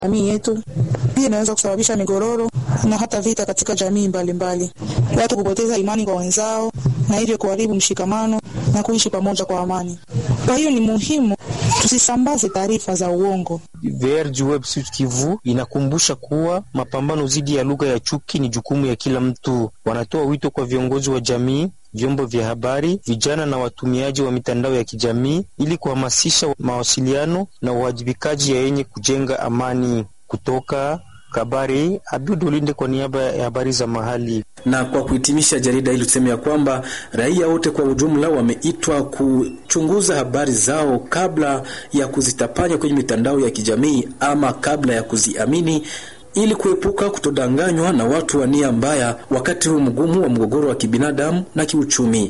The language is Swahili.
jamii yetu. Pia inaweza kusababisha migororo na hata vita katika jamii mbalimbali mbali. Watu kupoteza imani kwa wenzao na hivyo kuharibu mshikamano na kuishi pamoja kwa amani. Kwa hiyo ni muhimu tusisambaze taarifa za uongo. VRG Web Sud Kivu inakumbusha kuwa mapambano dhidi ya lugha ya chuki ni jukumu ya kila mtu. Wanatoa wito kwa viongozi wa jamii vyombo vya habari, vijana na watumiaji wa mitandao ya kijamii ili kuhamasisha mawasiliano na uwajibikaji ya yenye kujenga amani. Kutoka Kabari, Abud Ulinde kwa niaba ya habari za mahali. Na kwa kuhitimisha, jarida hili tuseme ya kwamba raia wote kwa ujumla wameitwa kuchunguza habari zao kabla ya kuzitapanya kwenye mitandao ya kijamii ama kabla ya kuziamini ili kuepuka kutodanganywa na watu wa nia mbaya wakati huu mgumu wa mgogoro wa kibinadamu na kiuchumi.